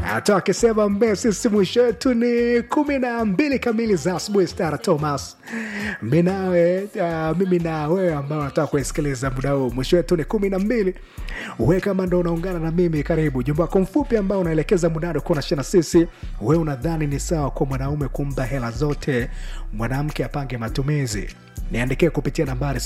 hata akisema mbe sisi mwisho wetu ni kumi na mbili kamili za asubuhi stara thomas mi nawe uh, mimi na wewe ambao nataka kuisikiliza muda huu mwisho wetu ni kumi na mbili we kama ndo unaungana na mimi karibu jumba wako mfupi ambao unaelekeza mudado kuwa nashia na sisi we unadhani ni sawa kwa mwanaume kumpa hela zote mwanamke apange matumizi niandikie kupitia nambari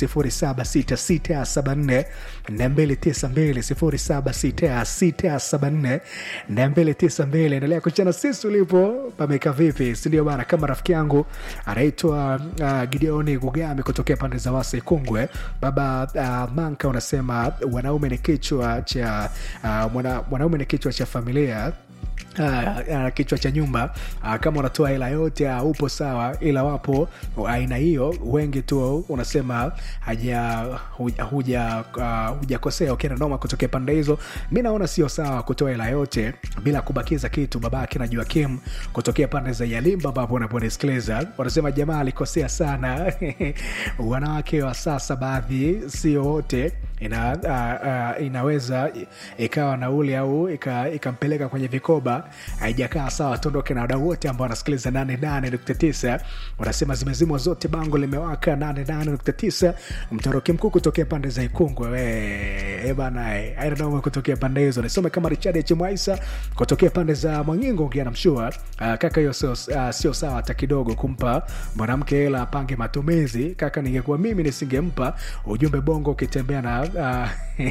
76674 292 endelea kuchana sisi ulipo pameka vipi sindio bana kama rafiki yangu anaitwa uh, gideoni gugami kutokea pande za wasa kungwe baba uh, manka unasema wanaume ni kichwa cha uh, mwana, mwanaume ni kichwa cha familia Uh, uh, kichwa cha nyumba uh, kama unatoa hela yote uh, upo sawa ila wapo aina uh, hiyo wengi tu unasema haja huja uh, hujakosea ukienda noma kutokea pande hizo mi naona sio sawa kutoa hela yote bila kubakiza kitu babake na juakim kutokea pande za yalimba ambapo unaponisikiliza wanasema jamaa alikosea sana wanawake wa sasa baadhi sio wote ina, uh, uh, inaweza ikawa nauli au ikampeleka kwenye vikoba haijakaa sawa tuondoke na wadau wote ambao wanasikiliza 88.9 wanasema zimezimwa zote bango limewaka 88.9 mtoroki mkuu kutokea pande za ikungwe bana airanaume kutokea pande hizo nisome kama richard chimwaisa kutokea pande za mwangingo ngiana mshua uh, kaka hiyo sio uh, sio sawa hata kidogo kumpa mwanamke hela apange matumizi kaka ningekuwa mimi nisingempa ujumbe bongo ukitembea na uh,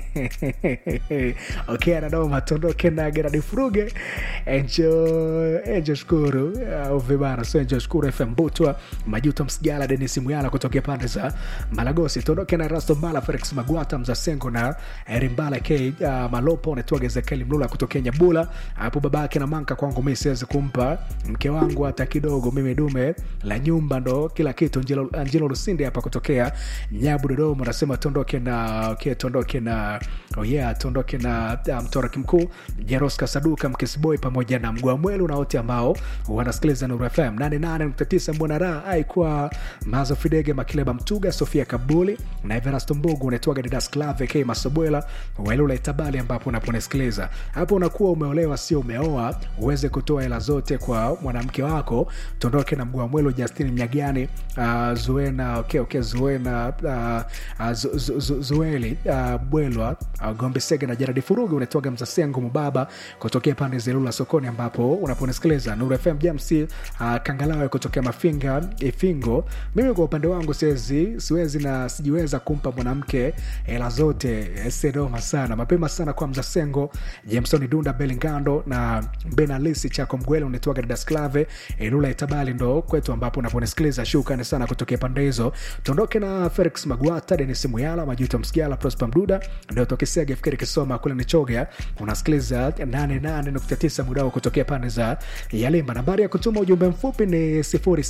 okay anadoma tondoke na geradi furuge enjo enjo shukuru uh, vibana so enjo shukuru fm butwa majuto msigala denis muyala kutokea pande za malagosi tondoke na rasto mbala felix magwata mzasengo na rimbala k uh, malopo naitwaga ezekieli mlula kutokea nyabula hapo babake na manka kwangu mi siwezi kumpa mke wangu hata kidogo mimi dume la nyumba ndo kila kitu njilo, njilo lusinde hapa kutokea nyabu dodoma nasema tondoke na okay, tondoke na oh yeah, tondoke na uh, mtoraki mkuu jeroska saduka mkisboy pamoja na mgua mwelu na wote ambao wanasikiliza nuru fm 88.9 mbona raha aikuwa mazo fidege makileba mtuga sofia kabuli na everasto mbugu unaitwaga didas clave k masobwela wailula itabali ambapo unaponisikiliza hapo unakuwa umeolewa sio umeoa uweze kutoa hela zote kwa mwanamke wako tondoke na mgua mwelu justin mnyagani uh, zuena okay, okay, zuena uh, uh, zu, zu, zu, zueli uh, bwelwa uh, gombe sege na jaradi furugi unaitwaga mzasengo mubaba kutokea pande zelula sokoni ambapo unaponisikiliza nuru fm james uh, kangalawe kutokea mafinga ifingo mimi kwa upande wangu siwezi siwezi na sijiweza kumpa mwanamke hela zote sedoma sana mapema sana kwa mzasengo jamesoni dunda belingando na benalisi chako mgwele unaitwaga dadasklave ilula itabali ndo kwetu ambapo unaponisikiliza shukani sana kutokea pande hizo tuondoke na felix magwata denis muyala majuto msigiala prosper mduda ndio tokisega fikiri kisoma kule nichoga unasikiliza 88.9 mudao kutokea pande za yalimba nambari ya kutuma ujumbe mfupi ni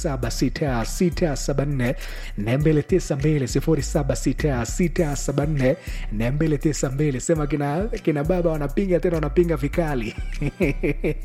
076674 292 076674 292 sema kina, kina baba wanapinga tena wanapinga vikali